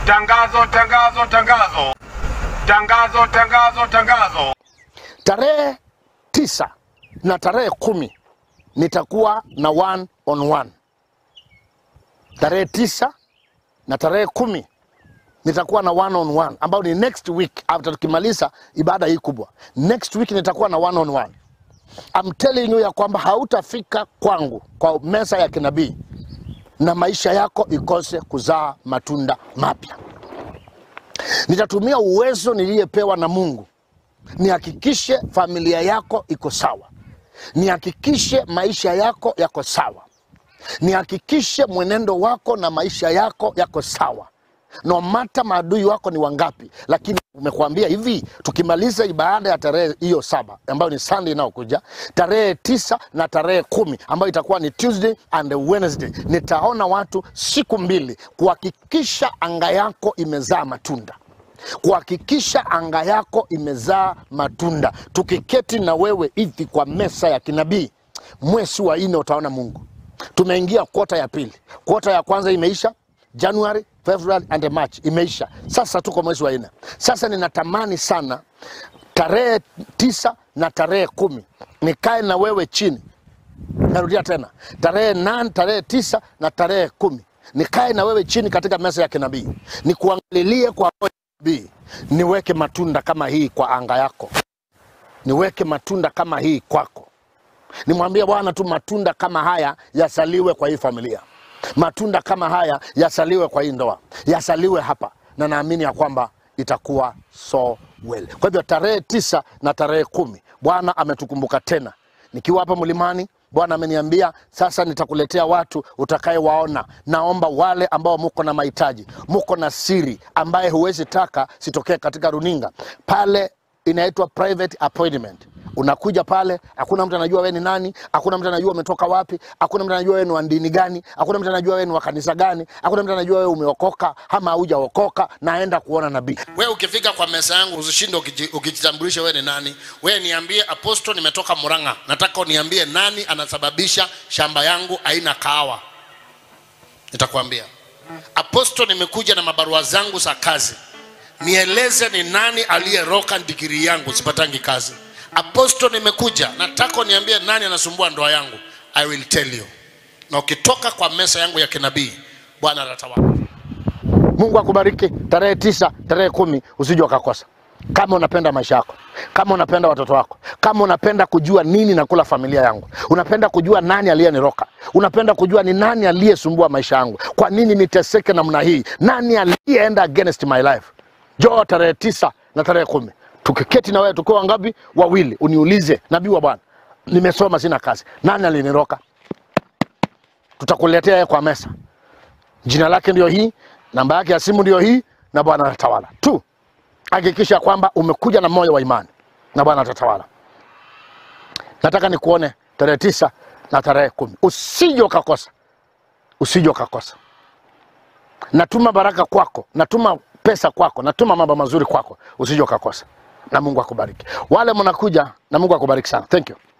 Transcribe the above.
Tangazo, tangazo, tangazo, tangazo, tangazo, tangazo. Tarehe tisa na tarehe kumi nitakuwa na one on one. Tarehe tisa na tarehe kumi nitakuwa na one on one ambayo ni next week after tukimaliza ibada hii kubwa. Next week nitakuwa na one on one. I'm telling you ya kwamba hautafika kwangu kwa meza ya kinabii na maisha yako ikose kuzaa matunda mapya. Nitatumia uwezo niliyepewa na Mungu nihakikishe familia yako iko sawa, nihakikishe maisha yako yako sawa, nihakikishe mwenendo wako na maisha yako yako sawa no mata maadui wako ni wangapi, lakini umekuambia hivi, tukimaliza ibada ya tarehe hiyo saba ambayo ni Sunday inayokuja, tarehe tisa na tarehe kumi ambayo itakuwa ni Tuesday and Wednesday, nitaona watu siku mbili kuhakikisha anga yako imezaa matunda kuhakikisha anga yako imezaa matunda. Tukiketi na wewe hivi kwa mesa ya kinabii, mwezi wa nne utaona Mungu. Tumeingia kota ya pili, kota ya kwanza imeisha January, February and March imeisha. Sasa tuko mwezi wa nne. Sasa ninatamani sana tarehe tisa na tarehe kumi nikae na wewe chini. Narudia tena, tarehe nane, tarehe tisa na tarehe kumi nikae na wewe chini katika meza ya kinabii, nikuangalilie kwa roho ya nabii, niweke matunda kama hii kwa anga yako, niweke matunda kama hii kwako. Nimwambie Bwana tu matunda kama haya yasaliwe kwa hii familia, matunda kama haya yasaliwe kwa hii ndoa, yasaliwe hapa, na naamini ya kwamba itakuwa so well. Kwa hivyo tarehe tisa na tarehe kumi Bwana ametukumbuka tena, nikiwa hapa mlimani Bwana ameniambia sasa nitakuletea watu utakayewaona. Naomba wale ambao muko na mahitaji, muko na siri ambaye huwezi taka sitokee katika runinga pale, inaitwa private appointment. Unakuja pale, hakuna mtu anajua wewe ni nani, hakuna mtu anajua umetoka wapi, hakuna mtu anajua wewe ni wa dini gani, hakuna mtu anajua wewe ni wa kanisa gani, hakuna mtu anajua wewe umeokoka ama haujaokoka. Naenda kuona nabii. wewe ukifika kwa meza yangu usishinde ukiji- ukijitambulisha wewe ni nani wewe niambie aposto nimetoka muranga nataka uniambie nani anasababisha shamba yangu haina kahawa nitakwambia aposto nimekuja na mabarua zangu za kazi nieleze ni nani aliyeroka digiri yangu sipatangi kazi aposto nimekuja nataka uniambie nani anasumbua ndoa yangu i will tell you na ukitoka kwa meza yangu ya kinabii bwana atatawala Mungu akubariki. Tarehe tisa, tarehe kumi usije ukakosa. Kama unapenda maisha yako, kama unapenda watoto wako, kama unapenda kujua nini nakula familia yangu, unapenda kujua nani aliyeniroka, unapenda kujua ni nani aliyesumbua maisha yangu, kwa nini niteseke namna hii, nani aliyeenda against my life, njoo tarehe tisa na tarehe kumi tukiketi na wewe tukiwa wangapi? Wawili, uniulize nabii wa Bwana, nimesoma sina kazi, nani aliniroka? Tutakuletea yeye kwa mesa jina lake ndio hii, namba yake ya simu ndio hii, na Bwana atatawala tu. Hakikisha kwamba umekuja na moyo wa imani na Bwana atatawala. Nataka nikuone tarehe tisa na tarehe kumi, usije ukakosa, usije ukakosa. Natuma baraka kwako, natuma pesa kwako, natuma mambo mazuri kwako, usije ukakosa, na Mungu akubariki. Wale mnakuja, na Mungu akubariki sana. Thank you.